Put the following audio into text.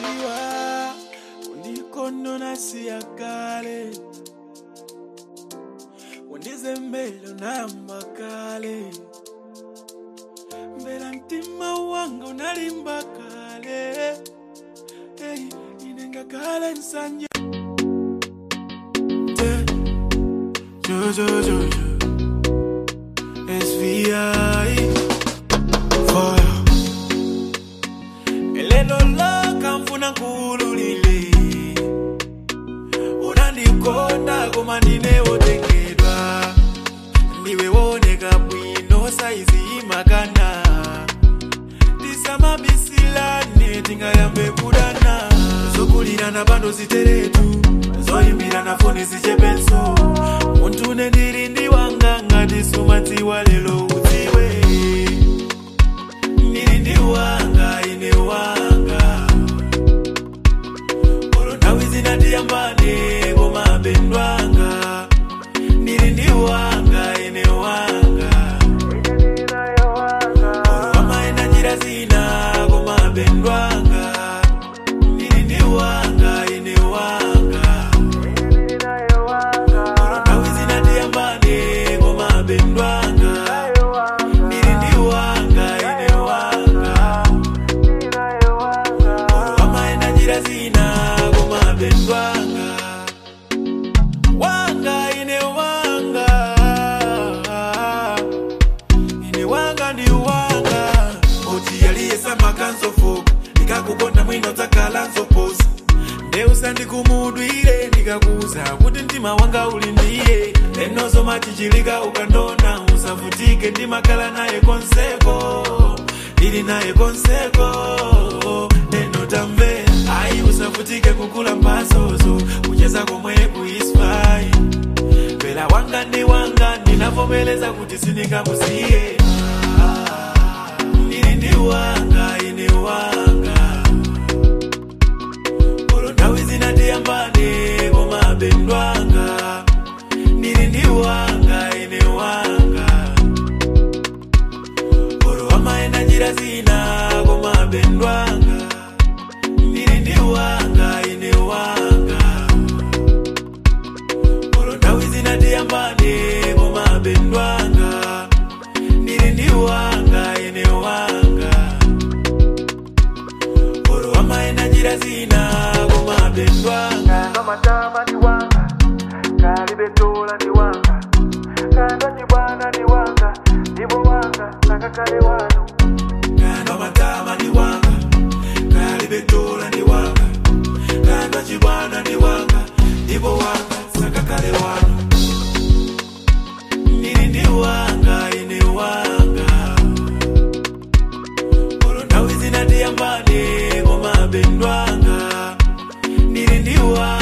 ziwa undikonona siya kale undizembele unayamba kale mbela mtima wanga unalimba kale hey, inenga kale nsanje Te- jo, jo, jo, jo. SVI Fire Eleno laka mfuna nkululile Unandikonda koma ndinewotengedwa Ndiwe woneka bwino saizi imakana Tisamabisilane tingayambe kudana Zokulirana pando ziteretu Zoyimbirana foni zichepenso Muntu nendiri ndiwanga ngati sumadziwa lelo udziwe Ndiri ndiwanga ine wanga Olo nthawi zinatiyambane koma bendwanga Ndiri ndiwanga ine wanga Olo amaenda njira zina koma bendwanga Ndiri ndiwanga ine wanga Olo nthawi zinatiyambane koma bendwanga Ndiri ndiwanga ine wanga Olo amaenda njira zina koma bendwanga Wanga ine wanga Ine wanga ndi wanga Oti yaliyesa makanzofoka Ndikakukonda mwino dzakhala nzoposa Ndeusa ndikumudwire ndikakuza kuti mtima wanga uli ndiye lenozo machichilika ukandona usavutike ndimakhala naye konseko ndili naye konseko neno tamve ayi usavutike kukula mpasozo kucheza komwe kuispai pela wanga ndi wanga ndinavomeleza kuti sindingakusiye ndili ndi wanga ine wanga Olo nthawi zinatiyambane koma bendwanga ndili ndi wanga ine wanga Olo amaenda njira zina koma bendwanga ndili ndi wanga ine wanga Olo nthawi zinatiyambane koma bendwanga ndili ndi wanga ine wanga Olo amaenda njira zina koma bendwanga Kando matama ni wanga, kalibetola ni wanga, kando chibwana ni wanga, ndibo wanga, nakakale wano. Kando matama ni wanga Kalibetola ni wanga Kando chibwana ni wanga Ibo wanga sakakale wano Nini ndi wanga ine wanga Olo nthawi zinatiyambane koma bendwanga Nini ndi wanga